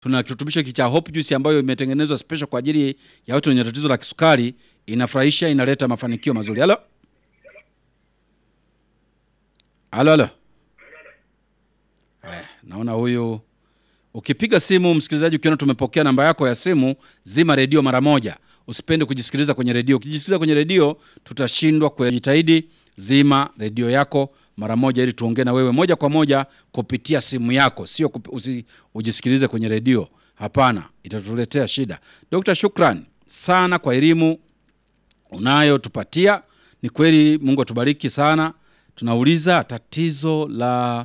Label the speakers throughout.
Speaker 1: Tuna kirutubisho hiki cha Hope Juice ambayo imetengenezwa special kwa ajili ya watu wenye tatizo la kisukari. Inafurahisha, inaleta mafanikio mazuri. Halo, halo, halo. Haya, naona huyu Ukipiga simu msikilizaji, ukiona tumepokea namba yako ya simu, zima redio mara moja. Usipende kujisikiliza kwenye redio. Ukijisikiliza kwenye redio, tutashindwa kujitahidi. Zima redio yako mara moja, ili tuongee na wewe moja kwa moja kupitia simu yako, sio kupi, usi, ujisikilize kwenye redio. Hapana, itatuletea shida. Dr. Shukran sana kwa elimu unayotupatia. Ni kweli, Mungu atubariki sana. Tunauliza tatizo la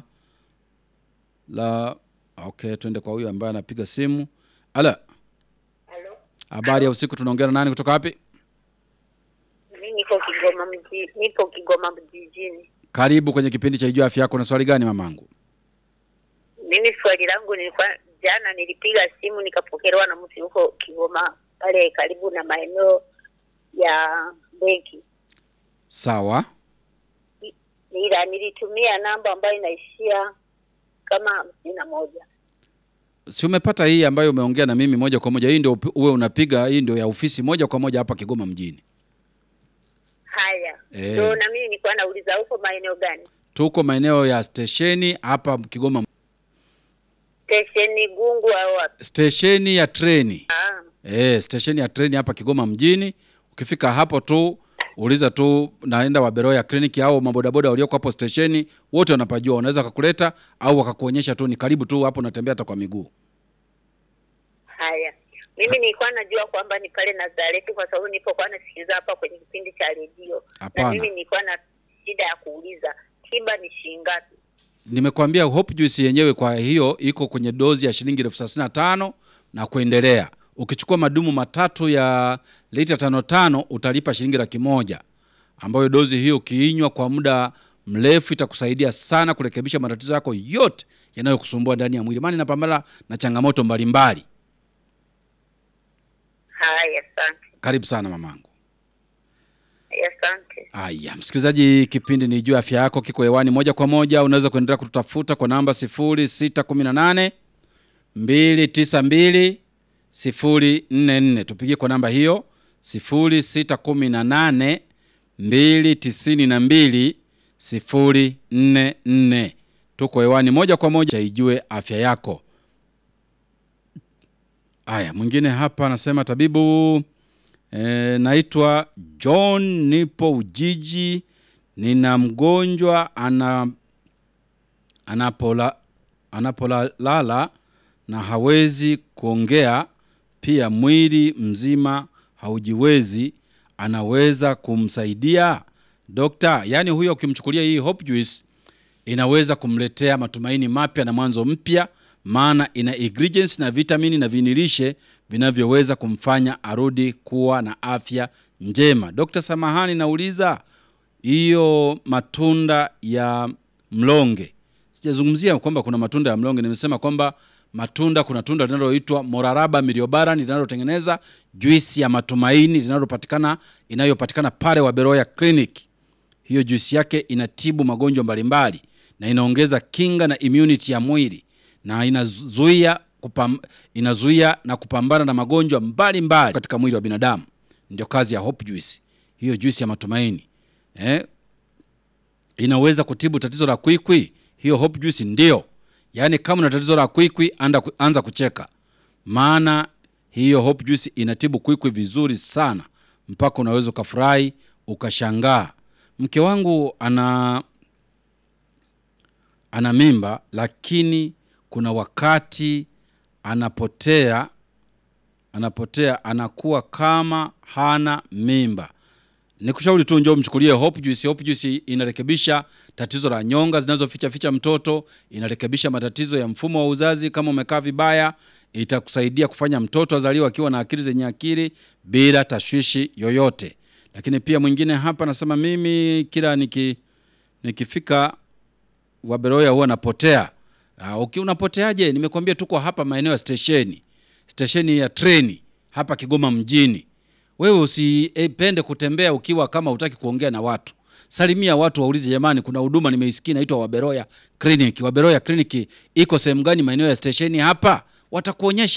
Speaker 1: la Okay, twende kwa huyu ambaye anapiga simu. Ala,
Speaker 2: Halo,
Speaker 1: habari ya usiku. Tunaongea na nani kutoka wapi?
Speaker 2: mimi niko Kigoma mji, nipo Kigoma mjini.
Speaker 1: Karibu kwenye kipindi cha Ijua Afya Yako. Na swali gani mamangu?
Speaker 2: Mimi swali langu nilikuwa jana, nilipiga simu nikapokelewa na mtu huko Kigoma pale karibu na maeneo ya benki,
Speaker 1: Sawa,
Speaker 2: ila nilitumia namba ambayo inaishia kama hamsini na moja.
Speaker 1: si umepata hii ambayo umeongea na mimi moja kwa moja? Hii ndio upi- uwe unapiga, hii ndio ya ofisi moja kwa moja hapa Kigoma mjini.
Speaker 2: Haya,
Speaker 1: Eh.
Speaker 2: ndio na mimi nilikuwa nauliza huko maeneo gani?
Speaker 1: Tuko maeneo ya stesheni hapa Kigoma,
Speaker 2: Stesheni Gungu au wapi?
Speaker 1: stesheni ya treni
Speaker 2: Ah,
Speaker 1: eh, stesheni ya treni hapa Kigoma mjini. Ukifika hapo tu uliza tu naenda Waberoya kliniki au mabodaboda walioko hapo stesheni, wote wanapajua, wanaweza kukuleta au wakakuonyesha tu, ni karibu tu hapo, unatembea hata kwa miguu.
Speaker 2: haya. Mimi nilikuwa najua kwamba ni pale Nazareti kwa sababu nilipokuwa nasikiliza hapa kwenye kipindi cha redio, na
Speaker 1: Hapana.
Speaker 2: mimi nilikuwa na shida ya kuuliza tiba ni shilingi ngapi?
Speaker 1: Nimekwambia Hope Juice yenyewe kwa hiyo iko kwenye dozi ya shilingi elfu thelathini na tano na kuendelea. Ukichukua madumu matatu ya lita tano tano utalipa shilingi laki moja ambayo dozi hiyo ukiinywa kwa muda mrefu itakusaidia sana kurekebisha matatizo yako yote yanayokusumbua ndani ya mwili, maana inapambana na changamoto mbalimbali.
Speaker 2: Haya, asante.
Speaker 1: Karibu sana mamangu.
Speaker 2: Haya, asante.
Speaker 1: Aya, msikilizaji, kipindi ni juu afya yako kiko hewani moja kwa moja. Unaweza kuendelea kututafuta kwa namba 0618 292 044. Tupigie kwa namba hiyo 0618 292 044. Tuko hewani moja kwa moja, ijue afya yako. Aya, mwingine hapa anasema tabibu E, naitwa John, nipo Ujiji, nina mgonjwa ana anapola anapolala na hawezi kuongea, pia mwili mzima haujiwezi, anaweza kumsaidia dokta? Yaani huyo ukimchukulia hii Hope Juice inaweza kumletea matumaini mapya na mwanzo mpya, maana ina ingredients na vitamini na vinilishe vinavyoweza kumfanya arudi kuwa na afya njema. Dr. Samahani, nauliza hiyo matunda ya mlonge, sijazungumzia kwamba kuna matunda ya mlonge, nimesema kwamba matunda, kuna tunda linaloitwa Moraraba miliobaran linalotengeneza juisi ya matumaini linalopatikana inayopatikana pale Waberoya Clinic hiyo juisi yake inatibu magonjwa mbalimbali na inaongeza kinga na immunity ya mwili na inazuia kupam, inazuia na kupambana na magonjwa mbalimbali katika mwili wa binadamu. Ndio kazi ya Hope Juice, hiyo juisi ya matumaini eh? Inaweza kutibu tatizo la kwikwi. Hiyo Hope Juice ndio, yaani kama una tatizo la kwikwi, anda anza kucheka, maana hiyo Hope Juice inatibu kwikwi vizuri sana, mpaka unaweza ukafurahi ukashangaa. Mke wangu ana ana mimba, lakini kuna wakati anapotea anapotea anakuwa kama hana mimba. Nikushauri tu njoo mchukulie Hope Juice. Hope Juice inarekebisha tatizo la nyonga zinazoficha ficha mtoto, inarekebisha matatizo ya mfumo wa uzazi. Kama umekaa vibaya, itakusaidia kufanya mtoto azaliwa akiwa na akili zenye akili bila tashwishi yoyote. Lakini pia mwingine hapa anasema mimi kila niki nikifika Waberoya huwa napotea. Uh, uki unapoteaje? Nimekwambia tuko hapa maeneo ya stesheni, stesheni ya treni hapa Kigoma mjini. Wewe usipende kutembea ukiwa kama hutaki kuongea na watu. Salimia watu, waulize jamani, kuna huduma nimeisikia inaitwa Waberoya Clinic. Waberoya Clinic iko sehemu gani maeneo ya stesheni hapa? watakuonyesha